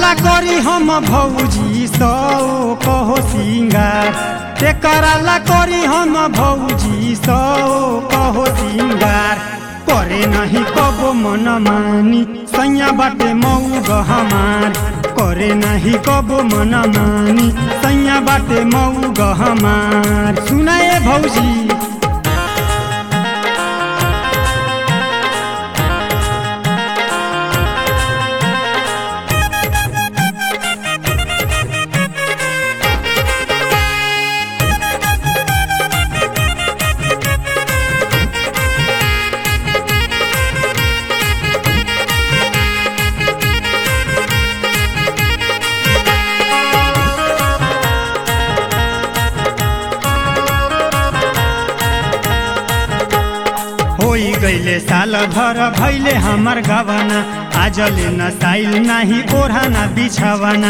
ला करी हम भौजी सौ कहो सिंगार तेकरा ला करी हम भौजी सौ कहो सिंगार करे नहीं कबो मन मानी सैया बाटे मऊ हमार करे नहीं कबो मन मानी सैया बाटे मऊ हमार सुनाए भौजी होई गईले साल भर भैले हमर गवना आजले न साइल नाही ओढ़ाना बिछावना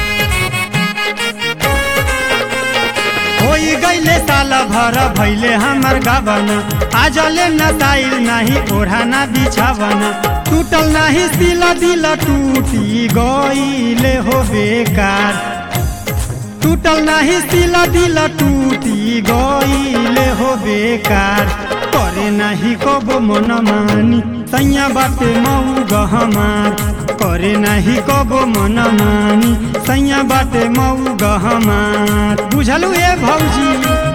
होई गईले साल भर भैले हमर गवना आजले न साइल नाही ओढ़ाना बिछावना टूटल नाही सिल दिल टूटी गईले हो बेकार टूटल नाही सिल दिल टूटी गईले हो बेकार करे नाही कबो मन मानी सैया बाटे मऊ गहमार करे नाही कबो मन मानी सैया बाटे मऊ गहमार बुझलु ए भौजी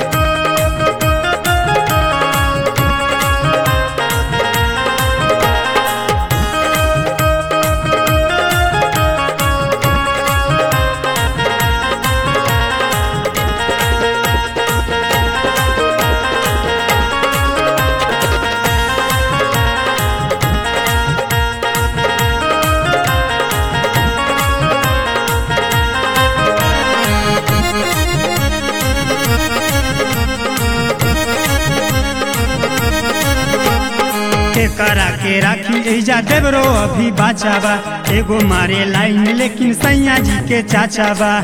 के करा के राखी एजा देवरो अभी बाचाबा एगो मारे लाइन लेकिन सैया जी के चाचाबा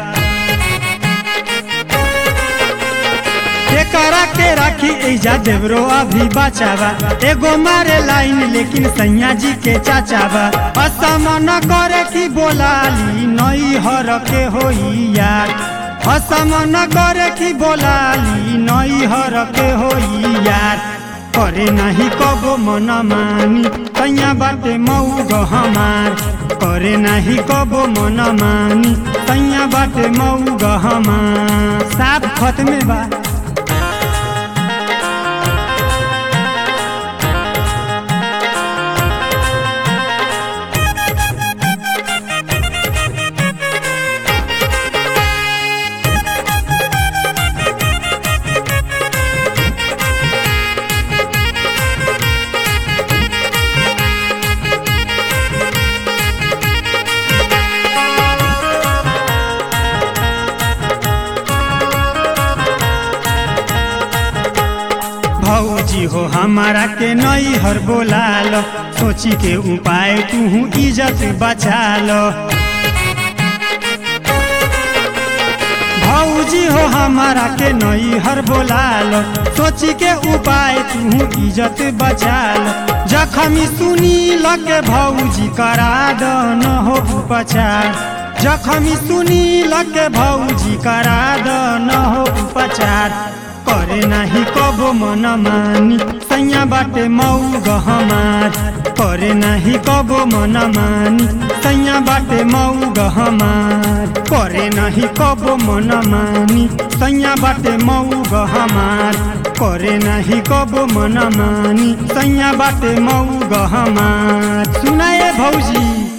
के करा के राखी एजा देवरो अभी बाचाबा एगो मारे लाइन लेकिन सैया जी के चाचाबा असम न करे की बोलाली नई हर के होई यार असम न करे की बोलाली नई हर के होई यार करे नहीं कबो मन मानी तैया बाटे मऊ हमार करे नहीं कबो मन मानी तैया बाटे मऊ हमार साफ खत में बा भौजी हो हमारा के नई हर बोलाल सोची के उपाय तू इज्जत बचा लो भौजी हो हमारा के नई हर बोलाल सोची के उपाय तू इज्जत बचा लो जखमी सुनी लगे भौजी करा दन हो उपचार जखमी सुनी लगे भौजी करा दन हो उपचार करे नाही कबो मन मानी सैया बाटे मऊ गहमार करे नाही कबो मन मानी सैया बाटे मऊ गहमार करे नाही कबो मन मानी सैया बाटे मऊ गहमार करे नाही कबो मन मानी सैया बाटे मऊ गहमार सुनाए भौजी